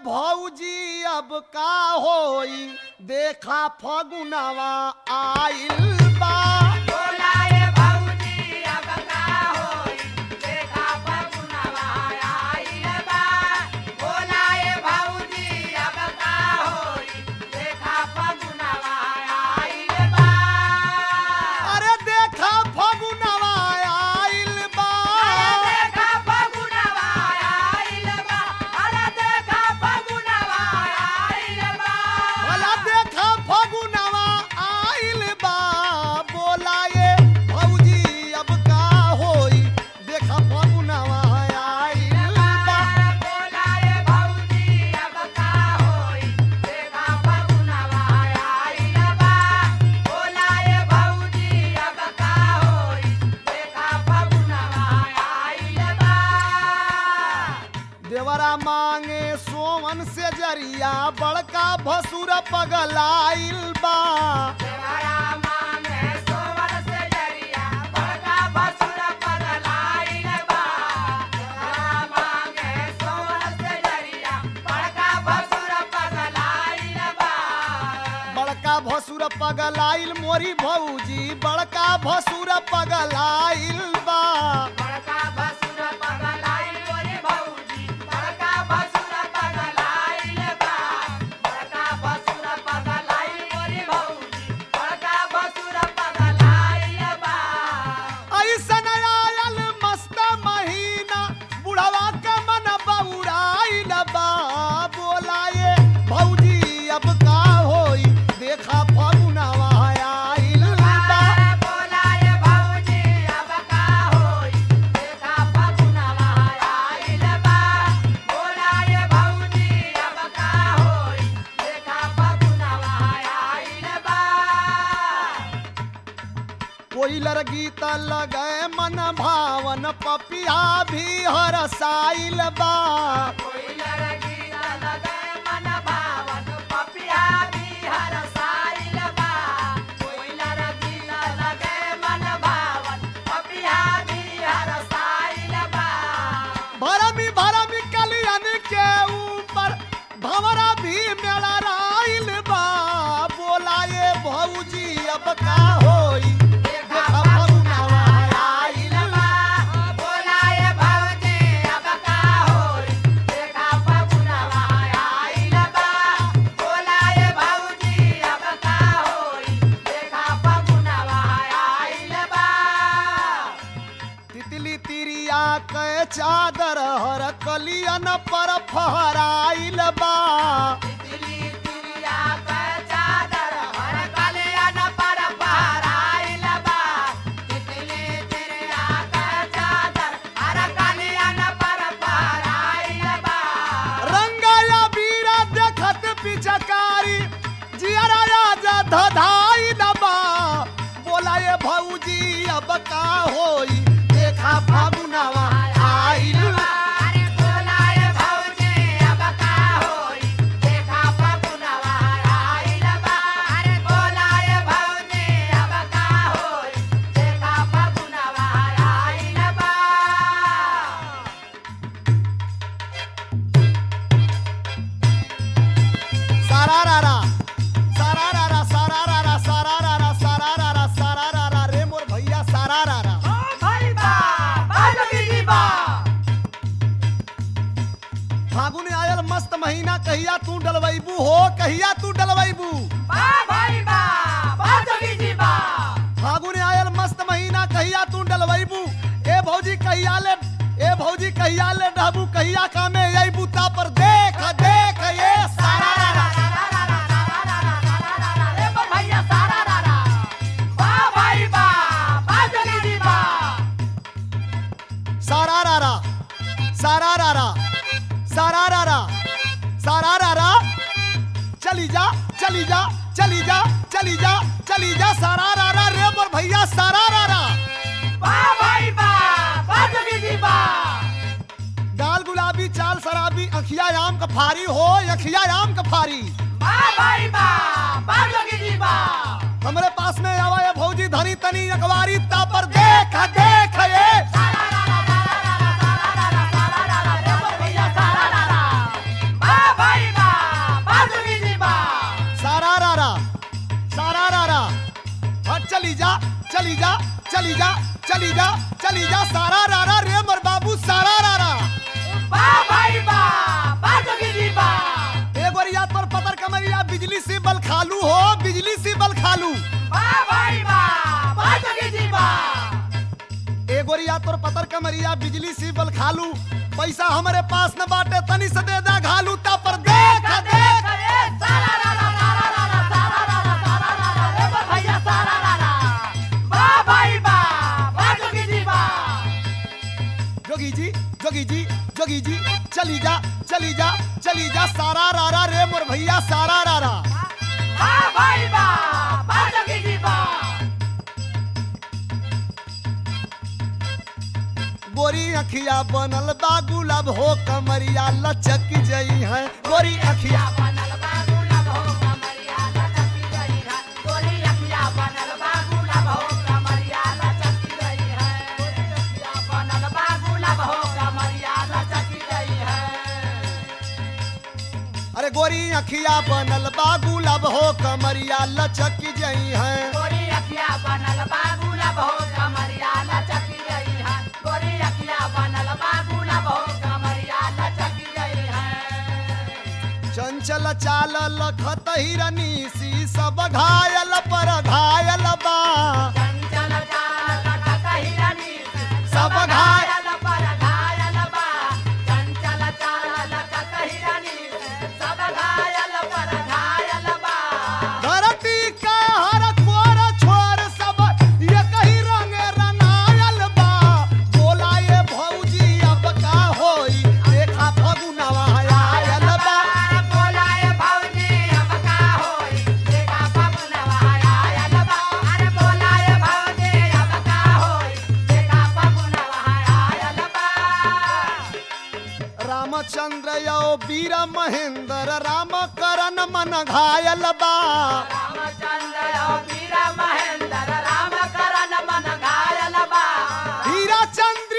भौजी अब का होई देखा फगुनवा आइल बा बोलाए भौजी अब का होई देखा फगुनवा आइल बा बोलाए भौजी अब का होई देखा फगुनवा आइल बा अरे देखा फगुनवा आइल बा अरे देखा फगुनवा आइल बा अरे देखा फगुनवा आइल बा भला देखा फगुनवा आइल बा बोलाए भौजी अब का होई देखा फगुनवा आइल बा बोलाए भौजी अब का होई देखा फगुनवा आइल बा बोलाए भौजी अब का होई देखा फगुनवा आइल बा देवरा मांगे सोवन से जरिया बड़का भसुर पगलाइल बा देवरा मांगे सोवर से जरिया बड़का भसुर पगलाइल बा देवरा मांगे सोवर से जरिया बड़का भसुर पगलाइल बा बड़का भसुर पगलाइल मोरी भौजी बड़का भसुर पगलाइल बा बड़का भसुर पगलाइल मोरे भौजी बड़का भसुर पगलाइल बा बड़का भसुर पगलाइल मोरे भौजी बड़का भसुर पगलाइल बा ऐसन आयल मस्त महीना बुढ़वा के मन बउराइल बा बोलाए भौजी अब का होई देखा फगुनवा आइल बा बोलाए भौजी अब का होई देखा फगुनवा आइल बा बोलाए भौजी अब का होई देखा फगुनवा आइल बा कोइलर गीत लगे मन भावन पपिया भी हरसाइल बा कोइलर गीत लगे मन भावन पपिया बिहार साइल बा कोइलर गीत लगे मन भावन पपिया बिहार साइल बा भरमी भरमी कलियन के ऊपर भंवरा भी मेरा राइल बा बोलाए भौजी अब का होई देखा फगुनवा आइल बा बोलाए भौजी अब का होई देखा फगुनवा आइल बा बोलाए भौजी अब का होई देखा फगुनवा आइल बा तितली तिरिया के चादर हर कलियन पर फहराइल बा तितली तिरिया के चादर हर कलियन पर पहराइल बा तितली तिरिया के चादर हर कलियन पर पहराइल बा रंगाया बीरा देखत पिचकारी जियरा राजा धधाइल बा बोलाए भौजी अब का होई देखा फागुनवा आइल बा अरे बोलाए भौजी अब का होई देखा फगुनवा आइल बा अरे बोलाए भौजी अब का होई देखा फगुनवा आइल बा सारा रारा सारा रारा सारा रारा सारा रारा सारा रारा सारा रारा रे मोर भैया सारा रारा भाई बा बाजोगी जी बा फागुन आयल मस्त महीना कहिया तू डलवैबू हो कहिया तू डलवैबू बा भाई बा बाजोगी जी बा फागुन आयल मस्त महीना कहिया तू डलवैबू ए भौजी कहिया ले ए भौजी कहिया ले डहबू कहिया कामे अइबू ता पर देख देख ये सारा रारा रे बा भैया सारा रारा बा भाई बा बाजोगी जी बा सारा रारा सारा रारा सारा रारा सारा रारा चली जा चली जा चली जा चली जा चली जा सारा रारा रे मोर भैया सारा रारा बा भाई बा बाजोगी जी बा गाल गुलाबी चाल शराबी अखिया आम का फारी हो अखिया आम का फारी बा भाई बा बाजोगी जी बा हमरे पास में आवा ये भौजी धनी तनी अखबारी ता पर देख देख ये सारा रारा सारा रारा सारा रारा सारा रारा रे बा भैया सारा रारा बा भाई चली जा चली जा चली जा चली जा सारा रारा रे मर बाबू सारा रारा बा भाई बा बा जोगी जी बा ए गोरिया तोर पतर कमरिया बिजली से बल खालू हो बिजली से बल खालू बा भाई बा बा जोगी जी बा ए गोरिया तोर पतर कमरिया बिजली से बल खालू पैसा हमारे पास न बाटे तनी से दे दा घालू ता पर देख देख देख देख ए सारा रा रा सारा रा रा सारा रा रा सारा रा रा रे बा भैया सारा रा रा बा भाई बा बा जोगी जी बा जोगी जी जोगी जी जोगी जी चली जा चली जा चली जा सारा रारा रे मोर भैया सारा रारा बा भाई बा बा जोगी जी बा गोरी अखिया बनल बा गुलाब हो कमरिया लचक जई है गोरी अखिया बनल बा गुलाब हो कमरिया लचकी गई है गोरी अखिया बनल बा गुलाब हो कमरिया लचकी गई है गोरी अखिया बनल बा गुलाब हो कमरिया लचकी गई है अरे गोरी अखिया बनल बा गुलाब हो कमरिया लचक जई है गोरी अखिया बनल बा गुलाब हो कमरिया लचकी गई है गोरी अखिया बनल बा गुलाब हो कमरिया लचकी गई है चंचल चाल लखत हिरनी सी सब घायल पर घायल बा चंचल चाल लखत हिरनी सब घायल पर घायल बा चंचल चाल लखत हिरनी सब घायल पर घायल बा धरती का हर कोर छोर सब ये कही रंग रंगायल बा बोला ये भौजी अब का होई देखा फगुनवा आयल बा अरे बोलाए भौजी अब का होई देखा फगुनवा आयल बा अरे बोलाए भौजी अब का होई देखा फगुनवा आयल बा रामचंद्र यो वीर महेंद्र राम करन मन घायल बा रामचंद्र वीर महेंद्र राम करण मन घायल बा हीरा चंद